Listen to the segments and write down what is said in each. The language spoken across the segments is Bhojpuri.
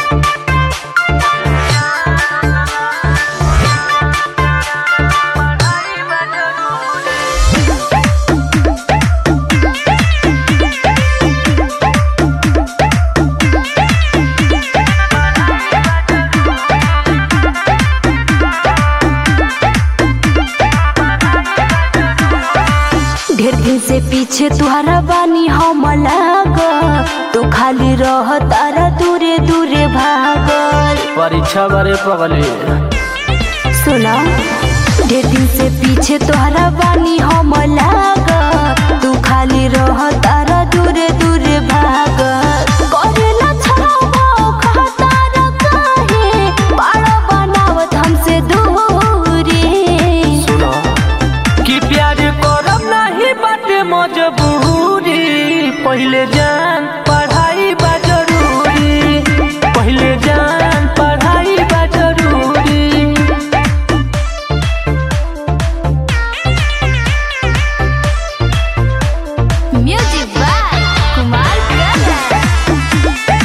ढेर दिन से पीछे तुहरा बानी हम लाग तू खाली रह तारा दूरे दूरे भागल परीक्षा बारे पगली सुना ढेर दिन से पीछे तुहरा बानी हम लाग तू खाली रह तारा दूरे दूरे भागल करेला छावा खतारा काहे बाड़ा बनावत हमसे दूरी सुनो कि प्यार करब नहीं बाटे मजबूरी पहले जान पढ़ाई बा जरूरी पहले जान पढ़ाई बा जरूरी म्यूजिक बाय कुमार ब्रदर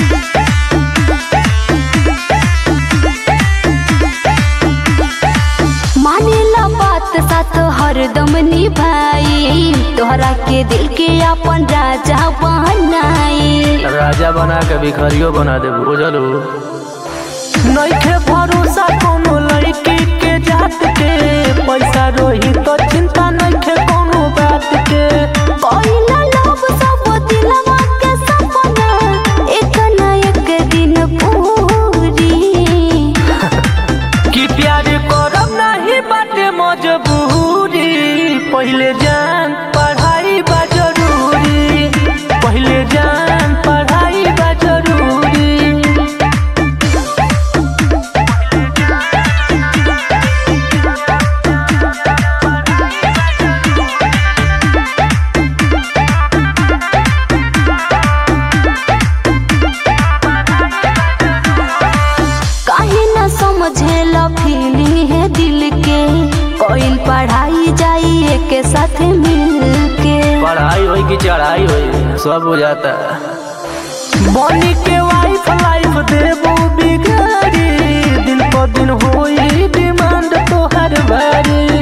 मानेला बात साथ हरदम निभाई तोहरा के दिल के अपन राजा बनाई राजा बना के भिखारियो बना दे बुझलू नइखे भरोसा कोनो लड़की के जात के पैसा रोही तो चिंता नइखे कोनो बात के कोइला लोग सब दिलवा के सपना एक न एक दिन पूरी कि प्यार करब नहीं बाटे मजबूरी पहले जान पढ़ाई बा जरूरी पहले जान पढ़ाई बा जरूरी काहे न समझेला फीलिंग है दिल के कोइल पढ़ाई जाई के साथ मिल के पढ़ाई होई कि चढ़ाई होई सब हो जाता बनी के वाइफ लाइफ देबो बिगाड़ी दिन पर दिन होई डिमांड तोहर भारी